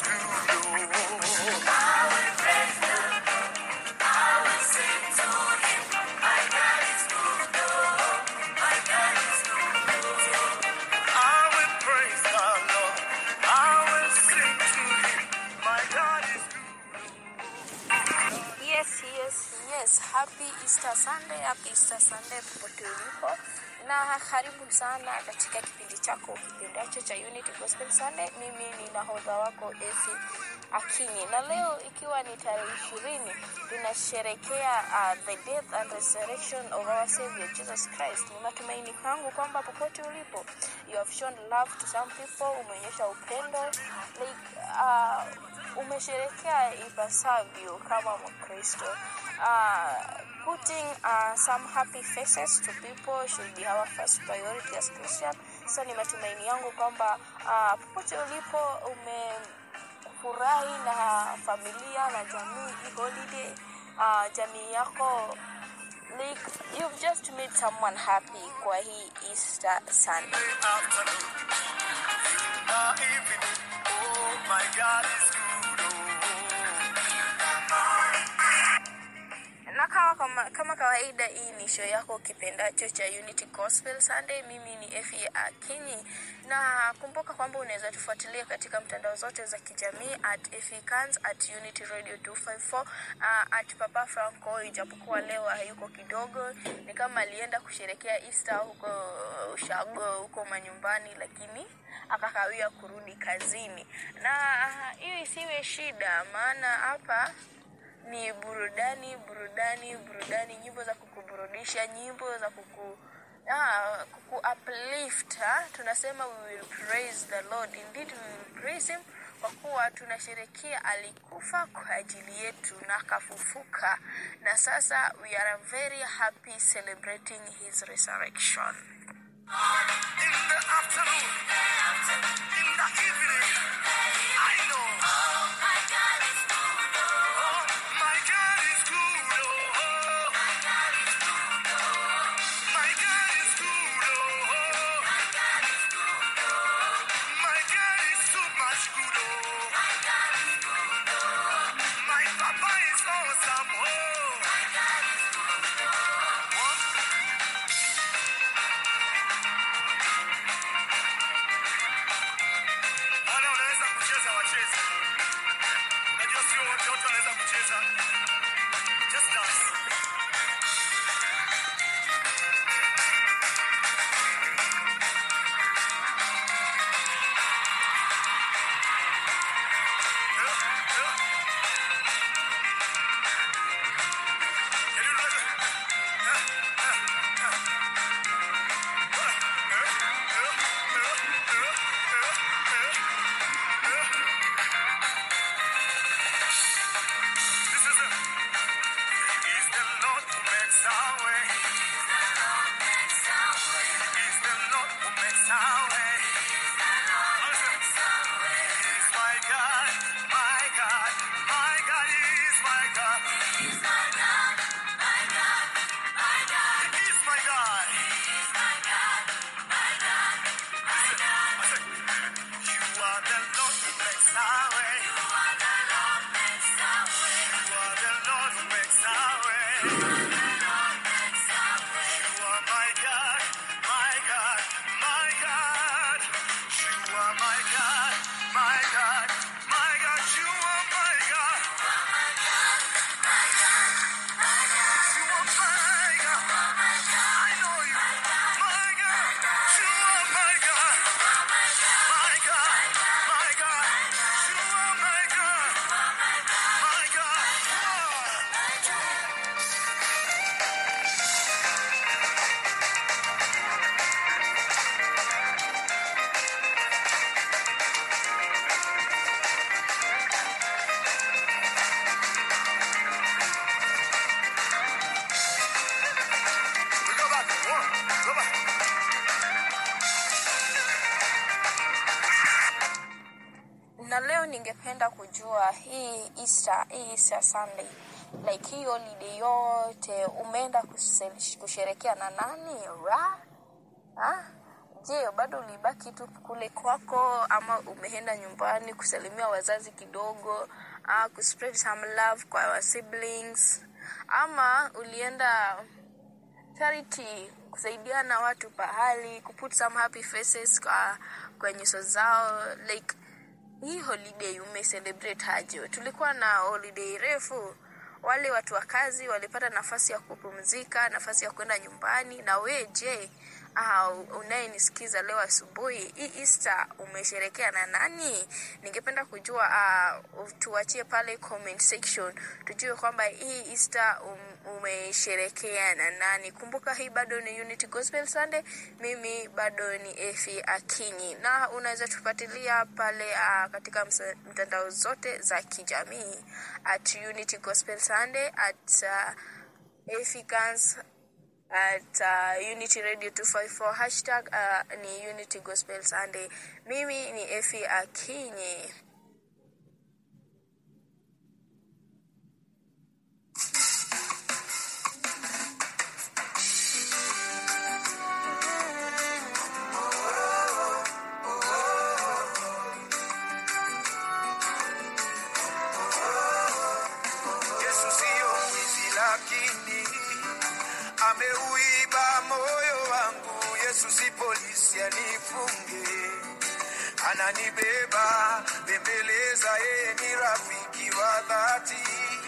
I will praise the Lord. I will sing to Him. My God is good. Yes, yes, yes. Happy Easter Sunday, happy Easter Sunday popote ulipo, na karibu sana katika kipindi chako kipendacho cha Unity Gospel Sunday. Mimi ni nahodha wako Efi Akinyi, na leo ikiwa ni tarehe ishirini tunasherekea uh, the death and resurrection of our Savior Jesus Christ. Ni matumaini kwangu kwamba popote ulipo you have shown love to some people, umeonyesha upendo like uh, umesherekea ipasavyo kama Mkristo. Uh, putting uh, some happy faces to people should be our first priority as Christian. So ni matumaini yangu kwamba uh, popote ulipo umefurahi na familia na jamii hii holiday uh, jamii yako like you've just made someone happy kwa hii Easter Sunday. Afternoon, in the evening, oh my God is good. na kama, kama, kama kawaida hii ni show yako kipendacho cha Unity Gospel Sunday. Mimi ni Efi Akinyi, na kumbuka kwamba unaweza tufuatilia katika mtandao zote za kijamii at Efikans, at Unity Radio 254, uh, at Papa Franco, ijapokuwa leo hayuko kidogo, ni kama alienda kusherekea Easter huko ushago huko manyumbani, lakini akakawia kurudi kazini, na hiyo isiwe shida, maana hapa ni burudani burudani burudani nyimbo za kukuburudisha nyimbo za kuku ah, kuku uplift ha? tunasema we will praise the lord indeed we will praise him kwa kuwa tunasherekea alikufa kwa ajili yetu na akafufuka na sasa we are very happy celebrating his resurrection In the afternoon, in the evening, I know. Oh, my God is good. Oh, my God is good. Oh, my God is good. Oh, my God is good. Oh, my God is good. Oh, my God is so much good. Oh, my God is good. Oh, my Papa is awesome. Oh, my God is good. Oh, one. Wale wanaweza kucheza wacheze. Unajua sio wote wote wanaweza kucheza. Just dance. Can you do that? This is it. He's the Lord who makes our way. He's the Lord who makes our way. He's my God, my God, my God, He's my God. He's my God. You are the Lord who makes our way. You are the Lord who makes our way. You are my God, my God, my God. You are my God, my God, my God. You are my God. You are my God. I know you. My God. You are my God. My God. My God. You are my God. My God. We go back. One. Go back. na leo ningependa kujua hii Easter, hii Easter Sunday like hii holiday yote umeenda kuse- kusherekea na nani ra ha? je bado ulibaki tu kule kwako ama umeenda nyumbani kusalimia wazazi kidogo uh, kuspread some love kwa wa siblings ama ulienda charity kusaidiana watu pahali kuput some happy faces kwa, kwa nyuso zao like hii holiday umecelebrate aje tulikuwa na holiday refu wale watu wa kazi walipata nafasi ya kupumzika nafasi ya kwenda nyumbani na we je uh, unayenisikiza leo asubuhi hii easter umesherekea na nani ningependa kujua uh, tuachie pale comment section tujue kwamba hii easter um, umesherekea na nani kumbuka hii bado ni unity gospel sunday mimi bado ni efi akinyi na unaweza tufuatilia pale uh, katika msa- mtandao zote za kijamii at unity gospel sunday at uh, Efikans at uh, Unity Radio 254 hashtag uh, ni Unity Gospel Sunday. Mimi ni Efi Akinyi. Yesu siyo mwizi lakini ameuiba moyo wangu. Yesu si polisi anifunge, ananibeba bembeleza, yeye ni rafiki wa dhati,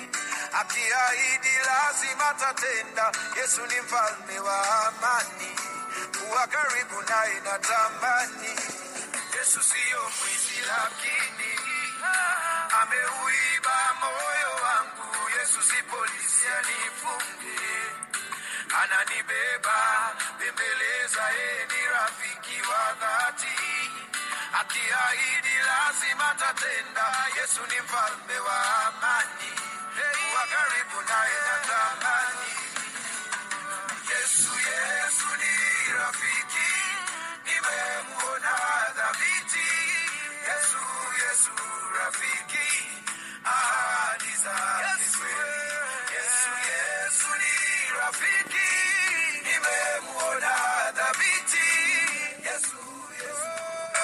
akiahidi lazima tatenda. Yesu ni mfalme wa amani, kuwa karibu naye natamani. Yesu siyo mwizi lakini ameuiba moyo wangu. Yesu si polisi anifunge, ananibeba bembeleza, yeye ni rafiki wa dhati, akiahidi lazima tatenda. Yesu ni mfalme wa amani, kuwa karibu naye natamani. Yesu, Yesu ni rafiki, nimemuona dhabiti. Yesu, Yesu rafiki, ahadi zake kweli. Yesu, Yesu ni rafiki, nimemuona dhabiti. Yesu, Yesu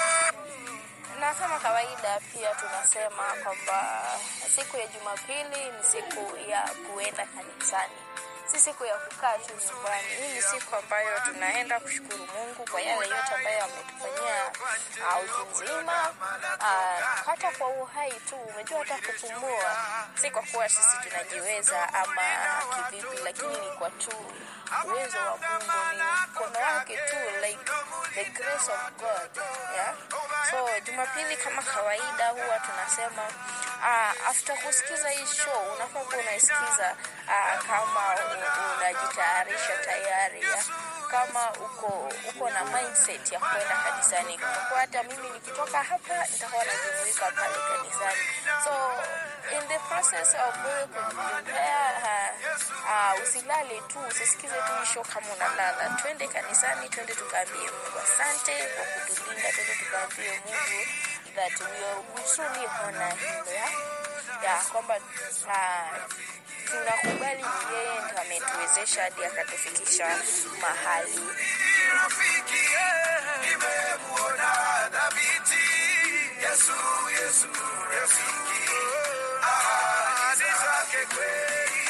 Na kama kawaida pia tunasema kwamba siku ya Jumapili ni siku ya kuenda kanisani, si siku ya kukaa tu nyumbani. Hii ni siku ambayo tunaenda kushukuru Mungu kwa yale yote ambayo ametufanyia uh, wiki nzima, uh, hata kwa uhai tu. Umejua, hata kupumua si kwa kuwa sisi tunajiweza ama kivipi, lakini ni kwa tu uwezo wa Mungu, ni mkono wake tu, like the grace of God yeah? So Jumapili kama kawaida huwa tunasema uh, after kusikiza hii show unafaa kuwa unaisikiza uh, kama u- unajitayarisha tayari ya? kama uko uko na mindset ya kwenda kanisani. Kwa hata mimi nikitoka hapa nitakuwa najumuika pale kanisani. So in the process of wewe kujiprepare uh, uh, usilale tu, usisikize tu hii show kama unalala. Twende kanisani, twende tukaambie Mungu asante kwa kutulinda, twende tukaambie Mungu that we are we truly honor him yeah? ya kwamba uh, tunakubali ni yeye ndo ametuwezesha hadi akatufikisha mahali rafiki, eh, nimemuona dhabiti. Yesu, Yesu rafiki, ahadi zake kweli.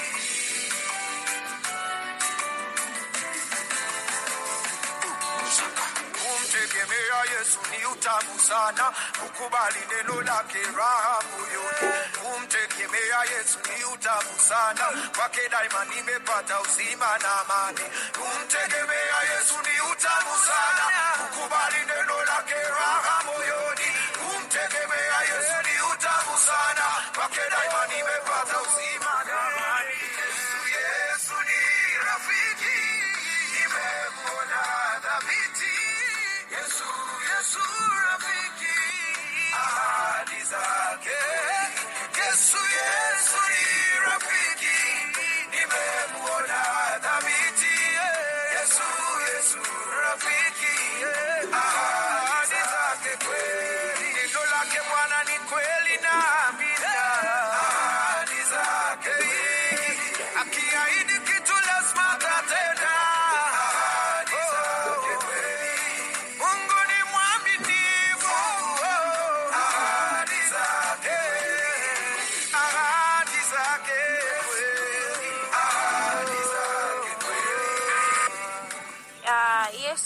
Kumtegemea Yesu ni utamu sana, kukubali neno lake raha moyoni. Kumtegemea Yesu ni utamu sana, kwake daima nimepata uzima na amani. Kumtegemea Yesu ni utamu sana, kukubali neno lake raha moyoni. Kumtegemea Yesu ni utamu sana, kwake daima nimepata uzima na amani. Yesu, Yesu ni rafiki, nimemwona dhabiti. Yesu, Yesu rafiki, ahadi zake. Yesu, Yesu ni rafiki, nimemwona dhabiti. Yesu, Yesu rafiki, ahadi zake kweli. Neno lake Bwana ni kweli.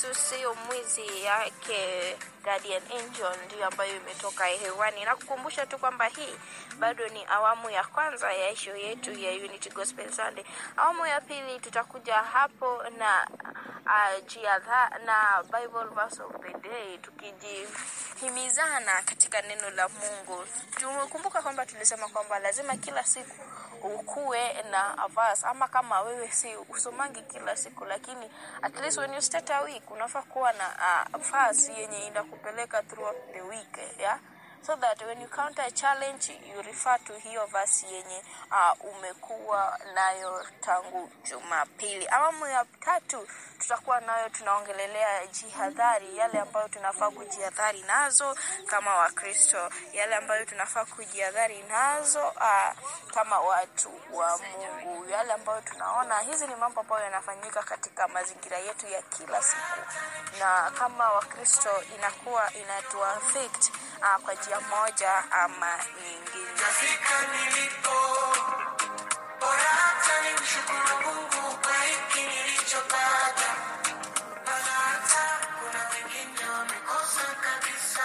Yesu sio mwizi yake Guardian Angel ndiyo ambayo imetoka hewani, na kukumbusha tu kwamba hii bado ni awamu ya kwanza ya show yetu ya Unity Gospel Sunday. Awamu ya pili tutakuja hapo na uh, jiadha na Bible verse of the day tukijihimizana katika neno la Mungu. Tumekumbuka kwamba tulisema kwamba lazima kila siku ukuwe na verse, ama kama wewe si usomangi kila siku, lakini at least when you start a week unafaa kuwa na uh, verse yenye inakupeleka throughout the week yeah? so that when you counter a challenge you refer to hiyo verse yenye uh, umekuwa nayo tangu Jumapili. Awamu ya tatu tutakuwa nayo tunaongelelea jihadhari, yale ambayo tunafaa kujihadhari nazo kama Wakristo, yale ambayo tunafaa kujihadhari nazo uh, kama watu wa Mungu, yale ambayo tunaona hizi ni mambo ambayo yanafanyika katika mazingira yetu ya kila siku, na kama Wakristo inakuwa inatuaffect uh, kwa njia moja ama nyingine. Nafika nilipo, bora hata nimshukuru Mungu kwa hiki nilichopata, maana hata kuna wengine wamekosa kabisa.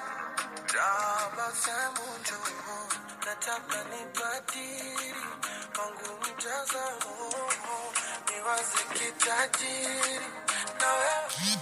Tabasamu njoo, nataka nibadili wangu mtazamo, niwaze kitajiri na wewe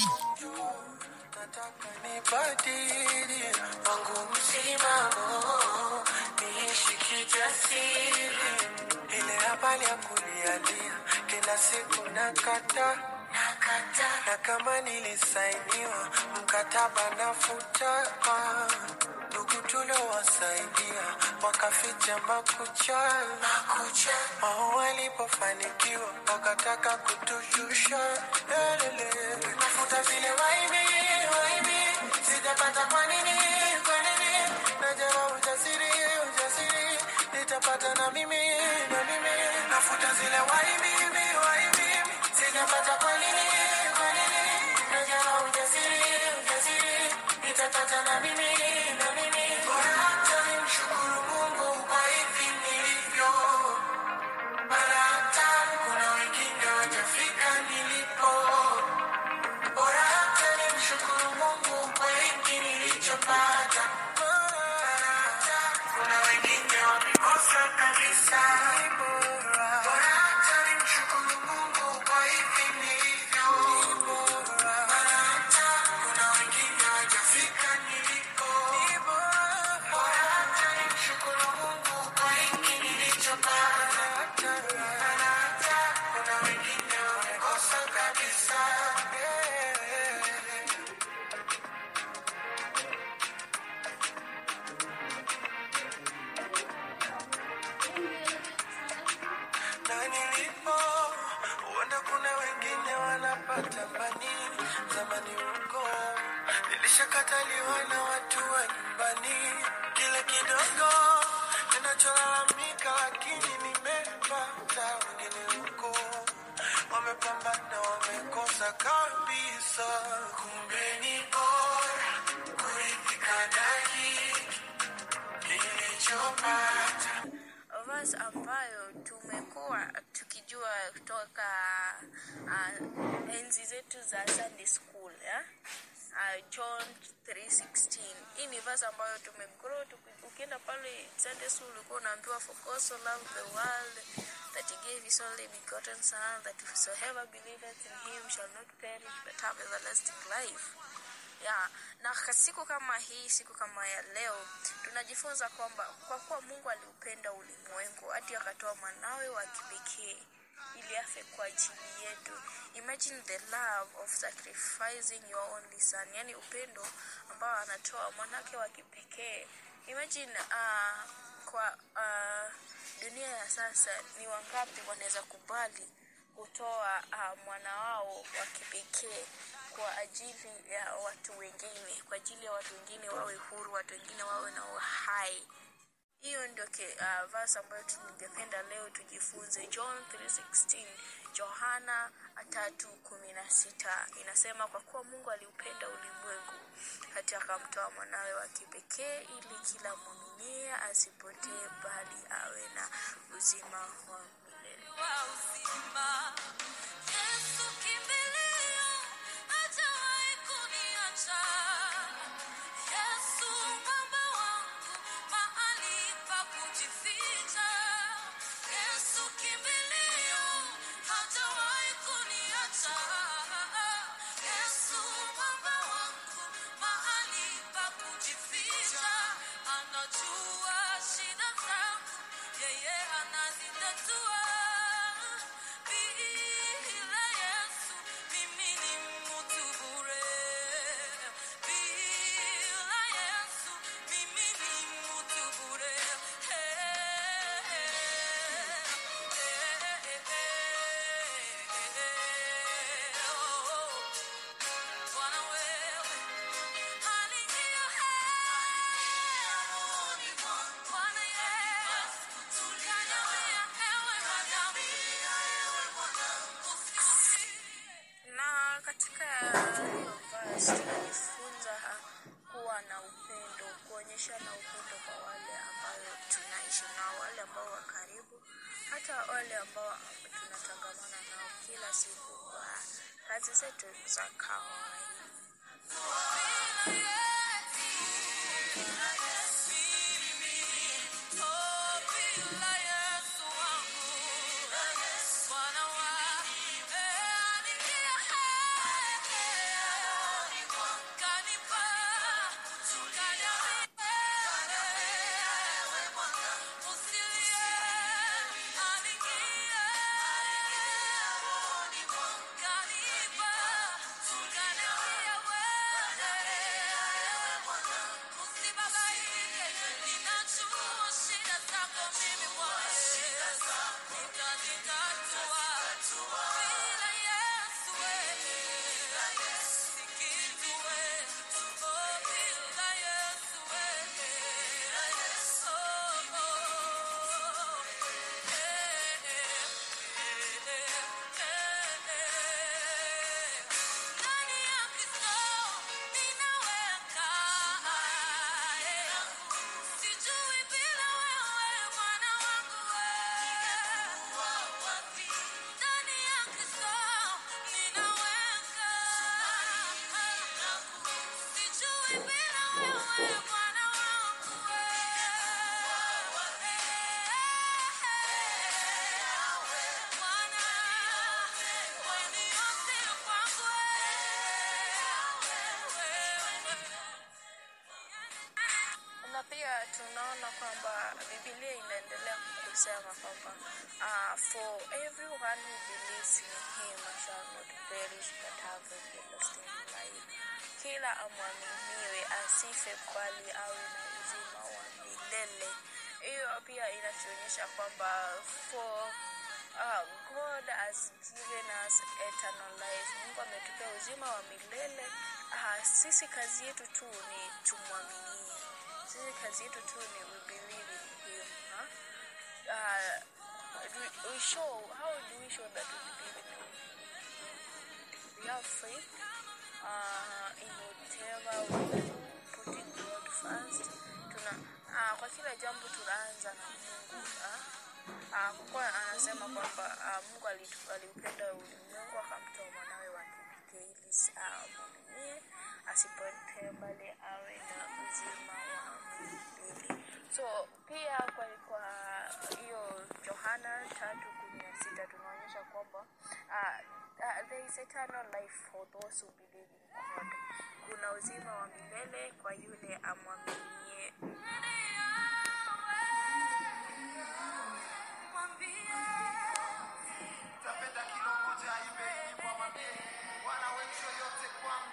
nataka nibadili wangu msimamo, niishi kijasiri, ile habari ya kulialia kila siku nakata na kama nilisainiwa mkataba nafuta, ndugu tuliowasaidia wakaficha makucha, wao walipofanikiwa wakataka kutushusha. Elele, nafuta zile waibi waibi, sijapata kwa nini kwa nini? Najama ujasiri ujasiri, nitapata na mimi na mimi, nafuta zile waibi waibi, sijapata kwa nini kwa nini? Najama ujasiri ujasiri, nitapata na mimi na mimi, bora hata nimshukuru Mungu kwa hivi nilivyo. Mara hata kuna wengine wajafika nilipo, bora hata nimshukuru Mungu kwa hiki nilichopata. Mara hata kuna wengine wamekosa kabisa, bora hata nimshukuru Mungu kwa hivi nilivyo. Mara hata kuna wengine wajafika nilipo, bora hata nimshukuru Mungu kwa hiki nilichopata. Mara hata kuna wengine wamekosa kabisa. na nilipo huenda kuna wengine wanapata manini zamani huko nilishakataliwa na watu wa nyumbani kile kidogo ninacholalamika lakini nimepata wengine huko wamepambana wamekosa kabisa kumbe ni bora kuridhika na hiki nilichopata verse ambayo tumekuwa tukijua kutoka uh, enzi zetu za Sunday school yeah? uh, John 3:16. Hii ni verse ambayo tumegrow tuki- ukienda pale Sunday school ulikuwa unaambiwa for God so loved the world that he gave his only begotten son that whosoever believeth in him shall not perish but have everlasting life ya na ka- siku kama hii siku kama ya leo tunajifunza kwamba kwa kuwa mungu aliupenda ulimwengu hadi akatoa mwanawe wa kipekee ili afe kwa ajili yetu imagine the love of sacrificing your only son yani upendo ambao anatoa mwanake wa kipekee imagine uh, kwa uh, dunia ya sasa ni wangapi wanaweza kubali kutoa uh, mwana wao wa kipekee kwa ajili ya watu wengine, kwa ajili ya watu wengine wawe huru, watu wengine wawe na uhai. Hiyo ndio ke- uh, verse ambayo tungependa leo tujifunze. John 3:16, Yohana 3:16 inasema, kwa kuwa Mungu aliupenda ulimwengu hata akamtoa mwanawe wa kipekee, ili kila mwaminie asipotee, bali awe na uzima wa milele. wa uzima. Yesu kimbilio Christ tunajifunza kuwa na upendo, kuonyeshana upendo kwa wale ambao tunaishi nao, wale ambao wa karibu, hata wale ambao tunatangamana nao kila siku kwa kazi zetu za kawaida. na pia tunaona kwamba Biblia inaendelea kusema kwamba uh, for everyone who believes in him shall not perish but have everlasting life. Kila amwaminiwe asife bali awe na uzima wa milele. Hiyo pia inatuonyesha kwamba for uh, God has given us eternal life. Mungu ametupea uzima wa milele. Uh, sisi kazi yetu tu ni tumwaminie sisi kazi yetu tu ni we believe in him huh? uh, we, we show how do we show that we believe in him we have faith uh, in whatever we do putting God first tuna uh, kwa kila jambo tunaanza na Mungu uh, uh, kwa kuwa anasema kwamba uh, Mungu alitu- aliupenda ulimwengu akamtoa mwanawe wa kipekee ili amwaminie asipotee bali awe na uzima wa milele. So pia kwa kwa hiyo Yohana tatu kumi na sita tunaonyesha kwamba uh, uh, there is eternal life for those who believe in God. Kuna uzima wa milele kwa yule amwaminie Tapenda kilo moja ibe nyimbo mwambie Bwana wewe yote kwangu.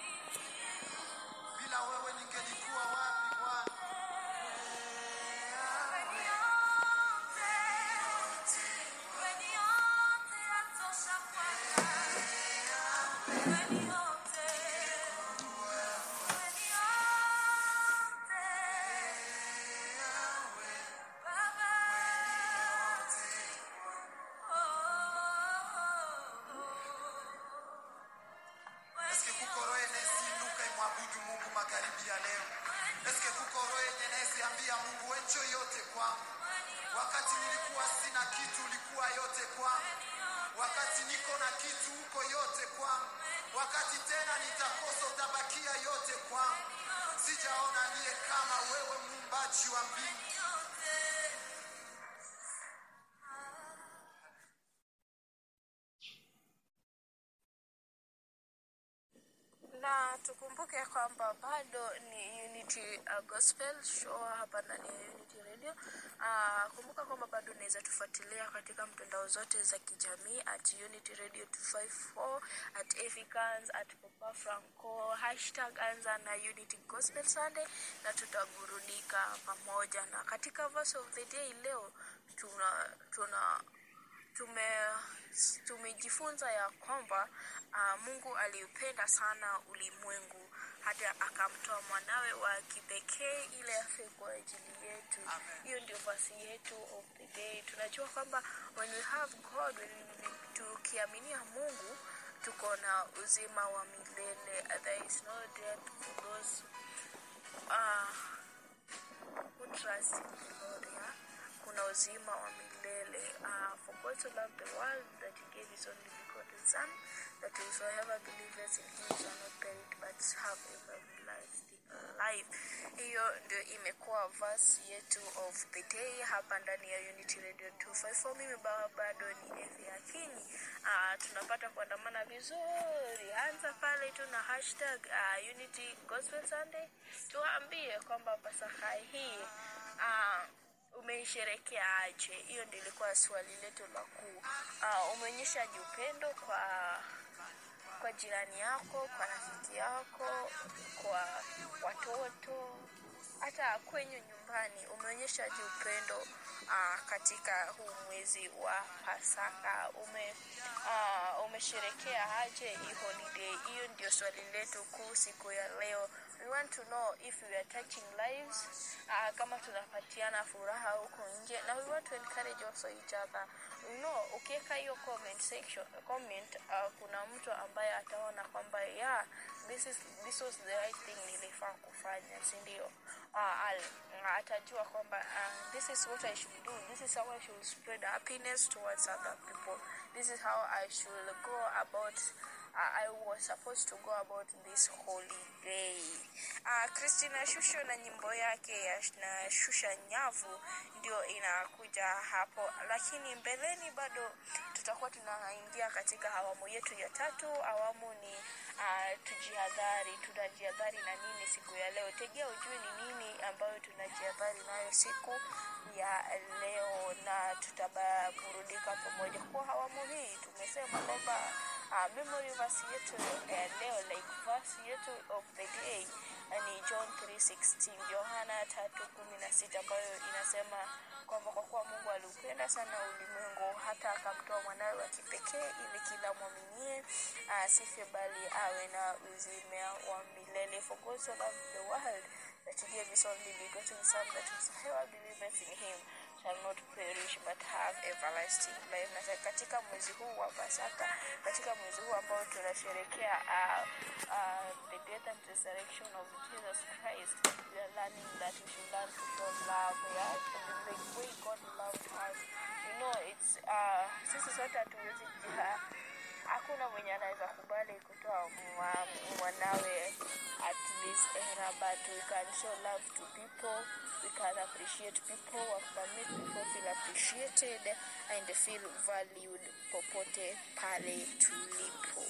Bila wewe ningelikuwa wapi Bwana? Eske kuko roho yenesi inuka imwabudu Mungu magharibi ya leo? Eske kuko roho yenye nesi ambia Mungu wenjo yote kwangu? Wakati nilikuwa sina kitu ulikuwa yote kwangu. Wakati niko na kitu uko yote kwangu. Wakati tena nitakosa utabakia yote kwangu. Sijaona aliye kama wewe muumbaji wa mbingu. na tukumbuke kwamba bado ni Unity uh, Gospel Show hapa ndani ya Unity Radio. Uh, kumbuka kwamba bado unaweza tufuatilia katika mtandao zote za kijamii at Unity Radio 254 at Efikans at Papa Franco hashtag anza na Unity Gospel Sunday, na tutaburudika pamoja. Na katika verse of the day leo tuna tuna tume tumejifunza ya kwamba uh, Mungu aliupenda sana ulimwengu hata akamtoa mwanawe wa kipekee ili afe kwa ajili yetu. Hiyo ndio basi yetu of the day. Tunajua kwamba when we have God, when we, tukiaminia Mungu tuko na uzima wa milele there is no death for those uh, who trust in the Lord yeah? kuna uzima wa milele uh, for God to love the world that he gave his only begotten son that whosoever believeth in him shall not perish but have everlasting life hiyo ndio imekuwa verse yetu of the day hapa ndani ya unity radio 254 mimi baba bado ni efi akinyi uh, tunapata kuandamana vizuri anza pale tu na hashtag uh, unity gospel sunday tuambie kwamba pasaka hii uh, umeisherekea aje hiyo ndio ilikuwa swali letu la kuu uh, umeonyeshaje upendo kwa kwa jirani yako kwa rafiki yako kwa watoto hata kwenye nyumbani umeonyeshaje upendo uh, katika huu mwezi wa pasaka ume uh, umesherekea aje hii holiday hiyo ndio swali letu kuu siku ya leo we want to know if we are touching lives uh, kama tunapatiana furaha huko nje na we want to encourage also each other you know ukiweka hiyo comment section comment uh, kuna mtu ambaye ataona kwamba yeah this is this was the right thing nilifaa kufanya si ndio uh, al- atajua kwamba uh, this is what i should do this is how i should spread happiness towards other people this is how i should go about uh, I was supposed to go about this holiday. Uh, Christina Shusho na nyimbo yake ya sh- na shusha nyavu ndio inakuja hapo, lakini mbeleni bado tutakuwa tunaingia katika awamu yetu ya tatu. Awamu ni uh, tujihadhari, tunajihadhari na nini siku ya leo. Tegea ujue ni nini ambayo tunajihadhari nayo siku ya leo, na tutaburudika pamoja. Kwa awamu hii tumesema kwamba uh, memory verse yetu ya leo like verse yetu of the day uh, ni John 3:16 Yohana 3:16 ambayo inasema kwamba kwa kuwa Mungu aliupenda sana ulimwengu hata akamtoa mwanawe wa kipekee ili kila mwaminie asife bali awe na uzima wa milele for God so loved the world that he gave his only begotten son that whosoever believeth in him shall not perish but have everlasting life. Na katika mwezi huu wa Pasaka, katika mwezi huu ambao tunasherekea uh, uh, the death and resurrection of Jesus Christ, we are learning that we should learn to show love, yeah? The, the way God loved us. You know, it's uh, sisi sote hatuwezi jia hakuna mwenye anaweza kubali kutoa mwa- mwanawe at this era but we can show love to people we can appreciate people we can make people feel appreciated and feel valued popote pale tulipo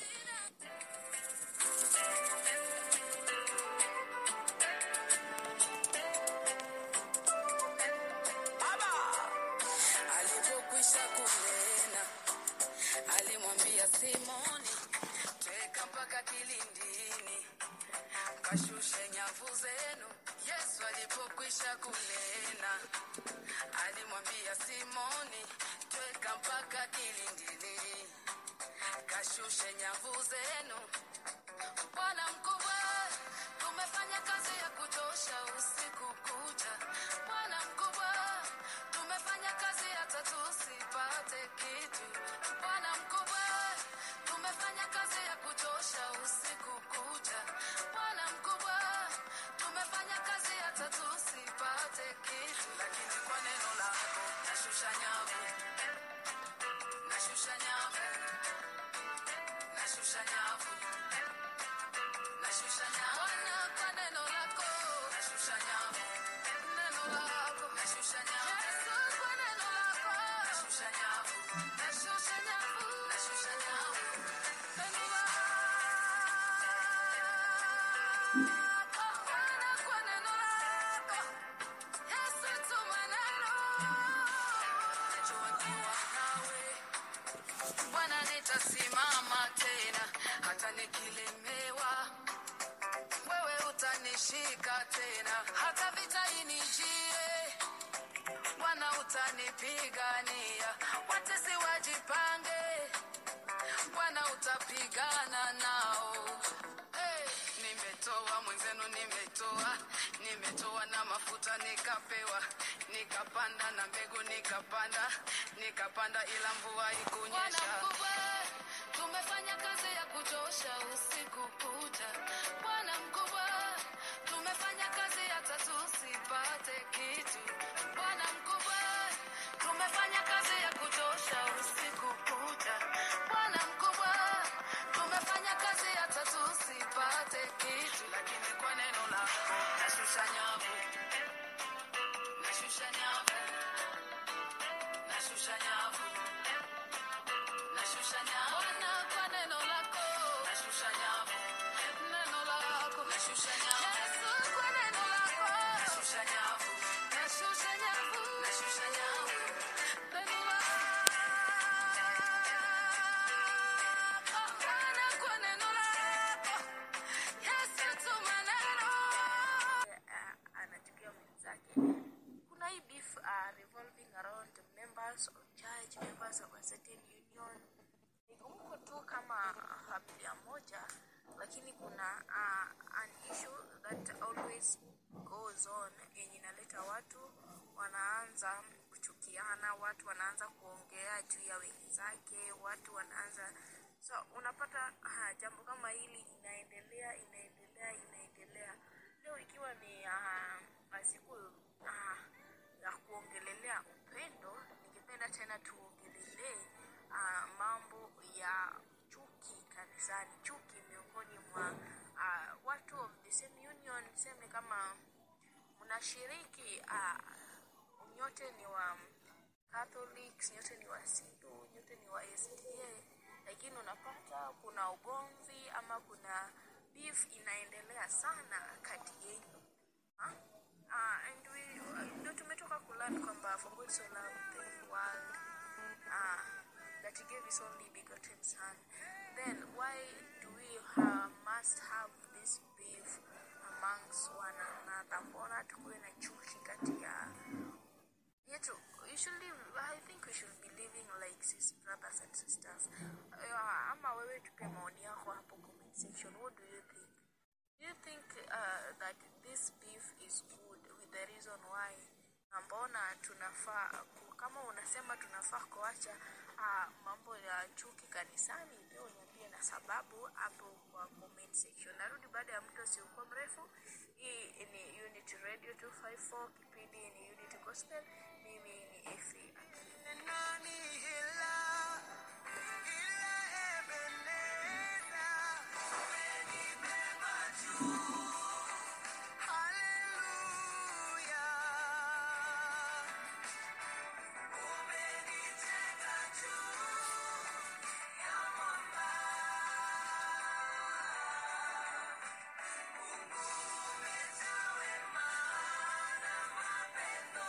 Alipokwisha kunena, alimwambia Simoni, tweka mpaka kilindini, kashushe nyavu zenu. Yesu alipokwisha kunena, alimwambia Simoni, tweka mpaka kilindini, kashushe nyavu zenu. Bwana mkubwa, tumefanya kazi ya kuchosha usiku kucha. Bwana mkubwa, tumefanya kazi hata tusipate kitu. Bwana mkubwa, tumefanya kazi ya kuchosha usiku kucha. Bwana mkubwa, tumefanya kazi hata tusipate kitu, lakini kwa neno lako nashusha nyavu, nashusha nyavu, nashusha nyavu. Nashusha nyavu. Bwana, kwa neno lako. Nashusha nyavu. Neno lako. Nashusha nyavu. Yesu, kwa neno lako. Nashusha nyavu. Nashusha nyavu. Nashusha nyavu. Neno lako. Bwana, kwa neno lako. Yesu, tuma neno. Najua niwa nawe. Bwana nitasimama tena hata nikilemewa, wewe utanishika tena hata vita inijie. Bwana utanipigania, watesi wajipange, Bwana utapigana nao. Hey, nimetoa mwenzenu, nimetoa nimetoa na mafuta nikapewa, nikapanda na mbegu nikapanda, nikapanda ila mvua ikunyesha. tumefanya kazi ya kuchosha usiku kucha. Bwana mkubwa, tumefanya kazi hata tusipate kitu. Bwana mkubwa, tumefanya kazi ya kuchosha usiku kucha. Bwana mkubwa, tumefanya kazi hata tusipate kitu, lakini kwa neno lako nashusha nyavu, nashusha nyavu, nashusha nyavu, nashusha nyavu. Bwana, kwa neno lako nashusha nyavu, neno lako nashusha nyavu. Yesu, kwa neno lako nashusha nyavu, nashusha nyavu, nashusha nyavu. Neno lako Bwana, kwa neno lako Yesu, tuma neno uh, anachukia mwenzake. Kuna hii beef uh, revolving around the members of church, members of a certain union. Nikumbuka tu kama familia moja, lakini kuna uh, an issue that always goes on yenye inaleta watu wanaanza kuchukiana, watu wanaanza kuongea juu ya wenzake, watu wanaanza so unapata uh, jambo kama hili inaendelea inaendelea inaendelea leo ikiwa ni uh, siku uh, ya kuongelelea upendo ningependa tena tuongelelee uh, mambo ya chuki kanisani chuki miongoni mwa uh, watu of the same union seme kama mnashiriki uh, nyote ni wa Catholics, nyote ni wa Sindu, nyote ni wa SDA, lakini unapata kuna ugomvi ama kuna beef inaendelea sana kati yenu. Ah, ah, and we ndio tumetoka kulearn kwamba for God so loved the world ah, that he gave his only begotten son. Then why do we ha, must have this beef amongst one another? Mbona tukuwe na chuki kati ya yetu you should live, I think we should be living like sis brothers and sisters. Uh, ama wewe tupe maoni yako hapo comment section. What do you think? Do you think uh, that this beef is good with the reason why? Na Mbona tunafaa ku- kama unasema tunafaa kuacha uh, mambo ya chuki kanisani, pia uniambie na sababu hapo kwa comment section. Narudi baada ya mto usiokuwa mrefu. Hii ni Unity Radio 254, kipindi ni Unity Gospel. Mimi ni Efi Akili. Nani hila, hila Ebeneza. Umenibeba juu. Haleluya. Umeniteka juu ya mwamba. Mungu umejaa wema na mapendo.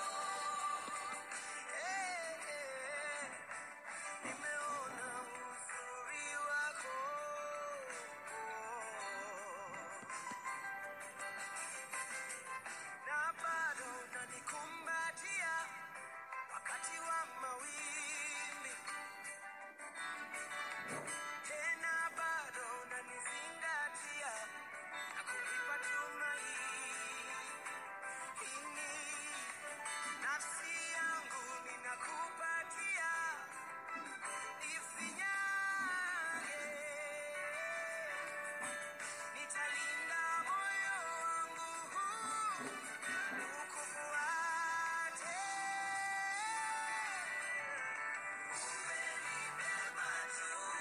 Nimeona uzuri wako na bado unanikumbatia wakati wa mawimbi, tena bado unanizingatia na kunipa tumaini. Nafsi yangu ninakupatia Isinyage, nitalinda moyo wangu ukufuate. Umenibeba juu,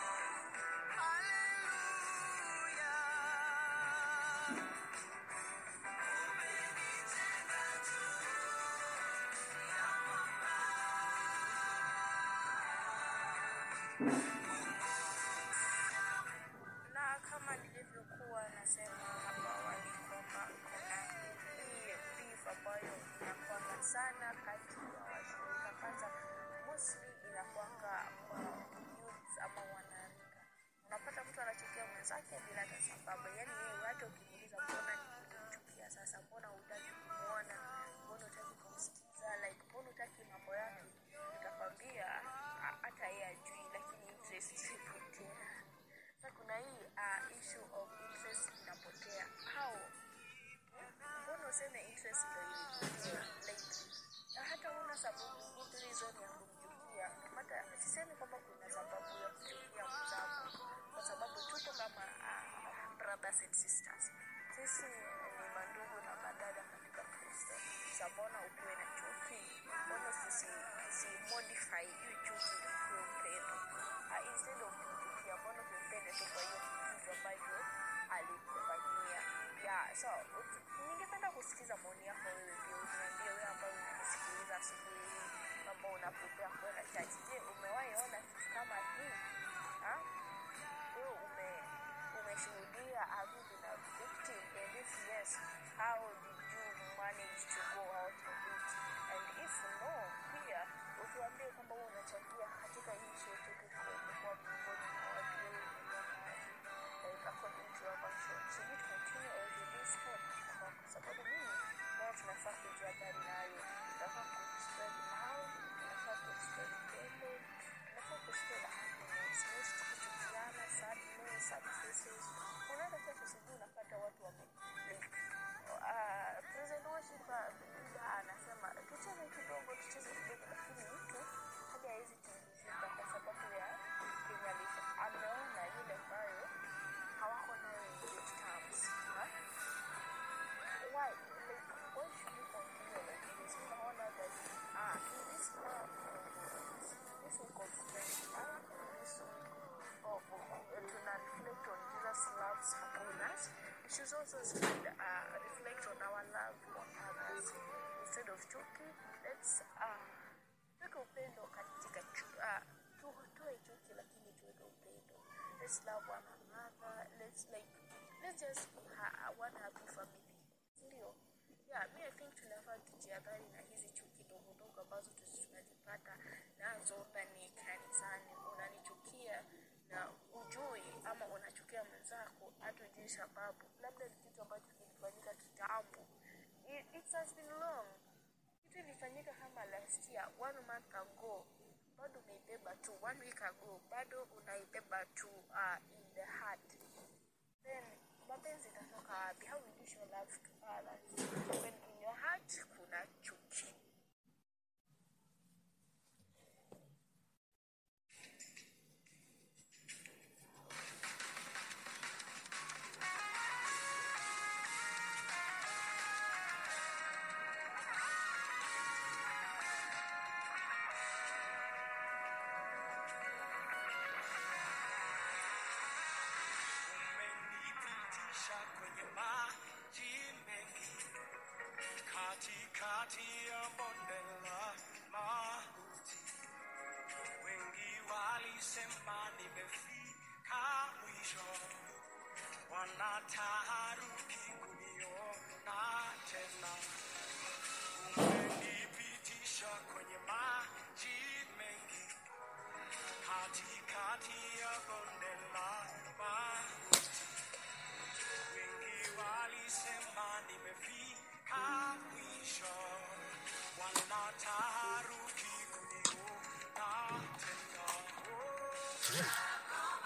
haleluya. Umenitenga juu ya mwamba. na kama nilivyokuwa nasema hapo awali kwamba kuna hii beef ambayo inakwanga sana kati ya washirika kwanza mostly inakwanga kwa youths ama wanarika unapata mtu anachukia mwenzake bila hata sababu yaani yeye hata ukimuuliza mbona nikumchukia sasa mbona hutaki kumwona mbona hutaki kumsikiza like mbona hutaki mambo yake nikakwambia a- hata yeye ajui lakini interest ipotea sasa kuna hii uh, issue of interest inapotea how mbona useme interest ndo ilipotea like hata una sababu good reason ya kumchukia hata sisemi kwamba kuna sababu ya kuchukia mzao una prepare kwenda church. Je, umewahi ona kitu kama hii? Ha? Wewe ume umeshuhudia have you been a victim and if yes how did you manage to go out of it and if no pia utuambie kwamba wewe unachangia katika hii show yetu kwa miongoni mwa watu wewe unaona like according to your version should it continue or should this help kwa kwa sababu mimi nayo tunafaa kujihadhari nayo tunafaa kuspread love tunafaa kuspread upendo tunafaa kuspread happiness most kuchukiana sadness sad faces unaenda kesho sijui unapata watu wame like uh, present worship Buddha anasema tucheze kidogo tucheze kidogo lakini mtu hadi hawezi tingizika kwa sababu ya kenye alifanya ameona yule ambayo hawako nayo in good terms huh? why like why should we continue like this unaona that ah this love this week of friendship ah this week of uh, tuna reflect on Jesus loves upon us we should also spread, uh, reflect on our love on others instead of chuki let's uh, tuweke upendo katika chu- uh, tu- tuwe chuki lakini tuweke upendo let's love one another let's like let's just be ha- one happy family ndio yeah mi i think tunafaa tujihadhari na hizi chuki ndogo ndogo ambazo tuzi- tunajipata nazo ndani kanisani unanichukia na ujui ama unachukia mwenzako hata ujui sababu labda ni kitu ambacho kilifanyika kitambo It- it has been long kitu ilifanyika kama last year one month ago bado umeibeba tu one week ago bado unaibeba tu uh, in the heart then mapenzi itatoka wapi how will you show love to others when in your heart kuna chuki Umenipitisha kwenye maji mengi, katikati ya bonde la mauti. Wengi walisema nimefika mwisho, wanataharuki kuniona tena. Umenipitisha kwenye maji mengi, katikati ya bonde la mauti. Wengi walisema nimefika mwisho, wanataharuki kuniona tena. Oh.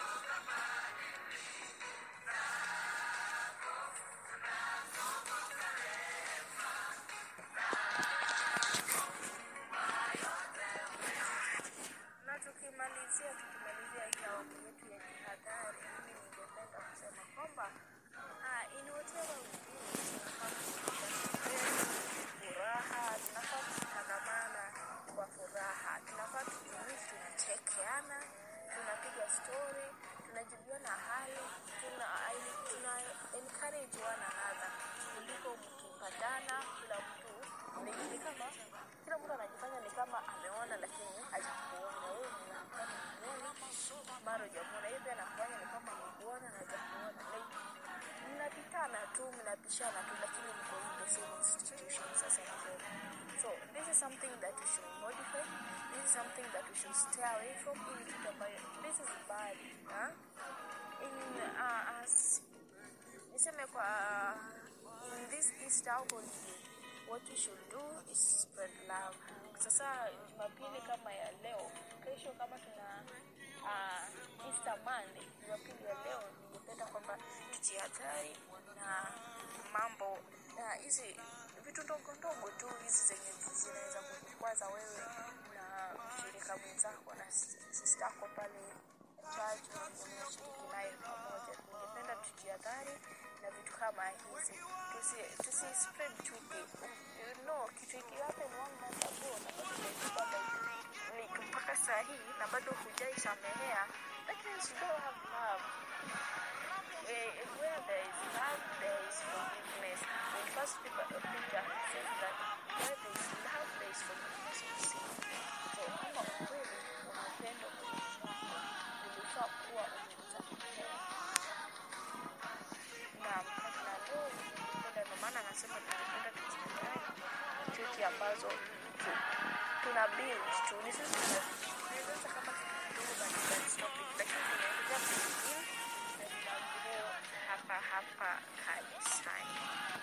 na tukimalizia tukimalizia hii awamu yetu ya jihadhari mimi ningependa kusema kwamba ah, in whatever we do tunafaa kuonyesha furaha tunafaa kutangamana kwa furaha tunafaa tujui tunachekeana tunapiga story tunajuliana hali tuna, tuna encourage one another kuliko mkipatana kila mtu ni, ni kama kila mtu anajifanya ni kama ameona lakini hajakuona wewe unakana kuona mara hujamuona yeye pia anafanya ni kama amekuona na hajakuona like mnapitana tu mnapishana tu lakini mko in the same institution sasa mzuri so this is something that we should modify this is something that we should stay away from hii ni kitu ambayo this is bad huh? in uh, as niseme kwa in this Easter holiday what we should do is spread love sasa jumapili kama ya leo kesho kama tuna uh, Easter Monday jumapili ya leo ningependa kwamba tujihadhari na mambo na hizi vitu ndogo ndogo tu hizi zenye zinaweza kukwaza wewe na mshirika mwenzako na sista yako pale church unashiriki naye pamoja ningependa tujihadhari na vitu kama hizi tusi, tusi spread chuki you know kitu ikihappen one month ago na bado umeibuka like, like mpaka saa hii na bado hujaisamehea that means you don't have love Eh, where there is love there is forgiveness in first Peter Peter says that where there is love there is forgiveness of sin so ambazo tu- tuna build tu ni sisi tunaweza kama kidogo but that's not it. lakini tunaendelea kubuild na tuna grow hapa hapa kanisani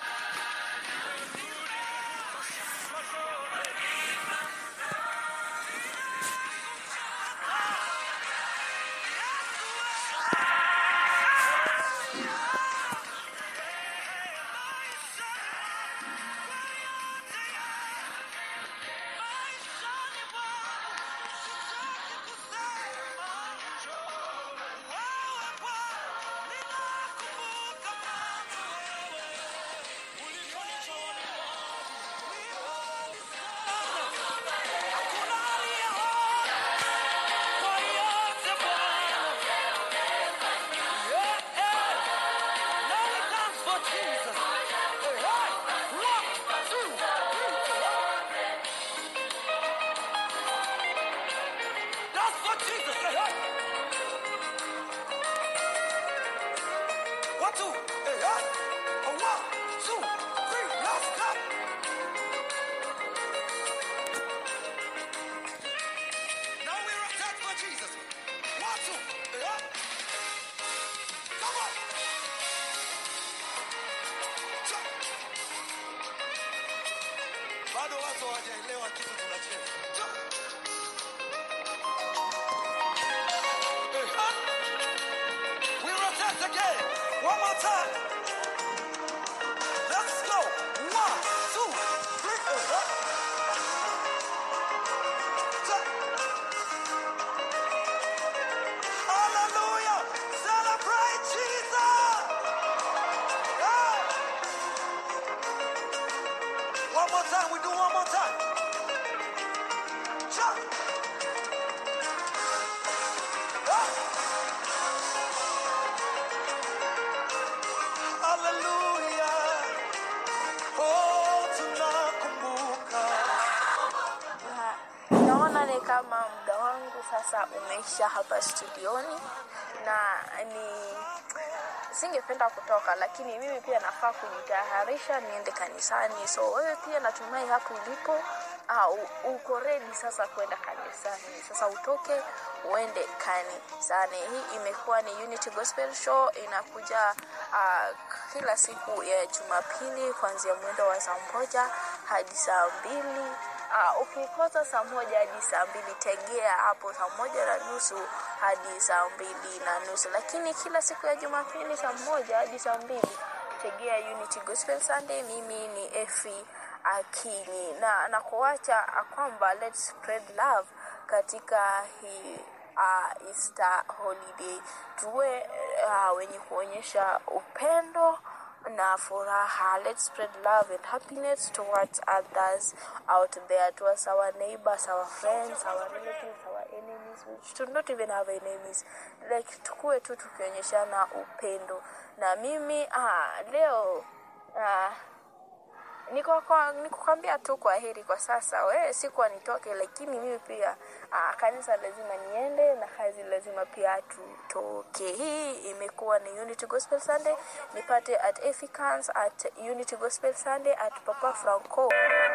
One, two, hey, hey. A one, two, three, let's go. Now we're attack for Jesus. One, two, hey, hey. Come on. Jump. Bado watu hawajaelewa kitu tunacheza. Jump. Hey, hey. We rotate again. One more time. Let's go. One, two, three. Uh-huh. Check. Hallelujah. Celebrate Jesus. Yeah. One more time. We do one more time. Jump. Ah. Hallelujah. Oh, tunakumbuka. Na naona ni kama muda wangu sasa umeisha hapa studioni na ni singependa kutoka lakini mimi pia nafaa kujitayarisha niende kanisani so wewe pia natumai hapo ulipo uh, uko ready sasa kwenda kanisani sasa utoke uende kanisani hii imekuwa ni unity gospel show inakuja uh, kila siku ya jumapili kuanzia mwendo wa saa moja hadi saa mbili Uh, ukikosa saa moja hadi saa mbili tegea hapo saa moja na nusu hadi saa mbili na nusu lakini kila siku ya jumapili saa moja hadi saa mbili tegea unity gospel sunday mimi ni efi akini na nakuacha kwamba let's spread love katika hii uh, Easter holiday tuwe uh, wenye kuonyesha upendo na furaha let's spread love and happiness towards others out there towards our neighbors our friends our relatives our enemies which do not even have enemies like tukue tu tukionyeshana upendo na mimi ah, leo ah, niko kwa- nikukwambia tu kwa heri kwa sasa wewe sikuwa nitoke lakini mimi pia aa, kanisa lazima niende na kazi lazima pia tutoke hii imekuwa ni unity gospel sunday nipate at Efikans, at unity gospel sunday at papa franco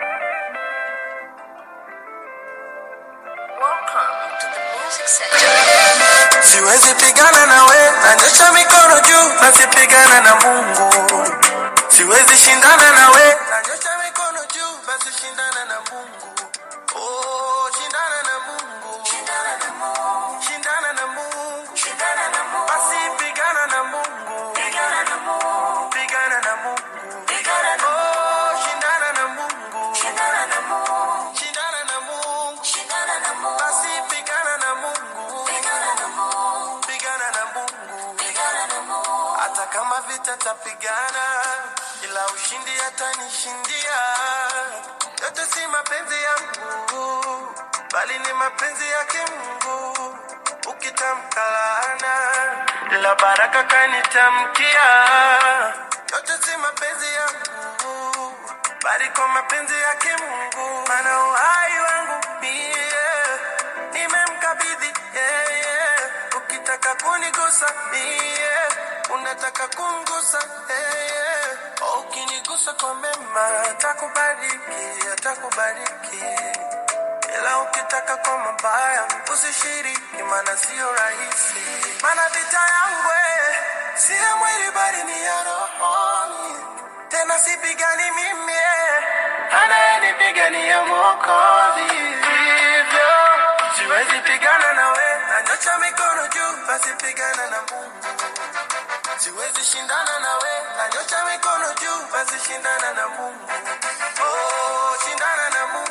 welcome to the music section Siwezi pigana na we, nanyosha mikono juu, nasipigana na Mungu. Siwezi shindana na we, nanyosha mikono juu, basi shindana na Mungu. Oh, shindana na Mungu. Shindana na Mungu. Shindana na Mungu. Shindana na Mungu. Basi pigana na Mungu. Pigana na Mungu. Pigana na Mungu. Pigana na Mungu. Oh, shindana na Mungu. Shindana na Mungu. Shindana na Mungu. Shindana na Mungu. Basi pigana na Mungu. Pigana na Mungu. Pigana na Mungu. Pigana na Mungu. Hata kama vita tapigana, ila ushindi atanishindia. Yote si mapenzi yangu, bali ni mapenzi yake Mungu. Ukitamka laana, ila baraka kanitamkia. Yote si mapenzi yangu, bali kwa mapenzi yake Mungu. Maana uhai wangu mie nimemkabidhi yeye. Ukitaka kunigusa mie, unataka kumgusa yeye. Ukinigusa kwa mema, atakubariki, atakubariki. ukitaka kwa mabaya usishiriki, maana sio rahisi. Maana vita yangu eh, si ya mwili bali ni ya rohoni, tena sipigani mimi eh, anayenipigania Mwokozi. Hivyo siwezi pigana nawe, nanyosha mikono juu, basi pigana na Mungu. Siwezi shindana nawe, nanyosha mikono juu, basi shindana na Mungu. Oh, shindana na Mungu.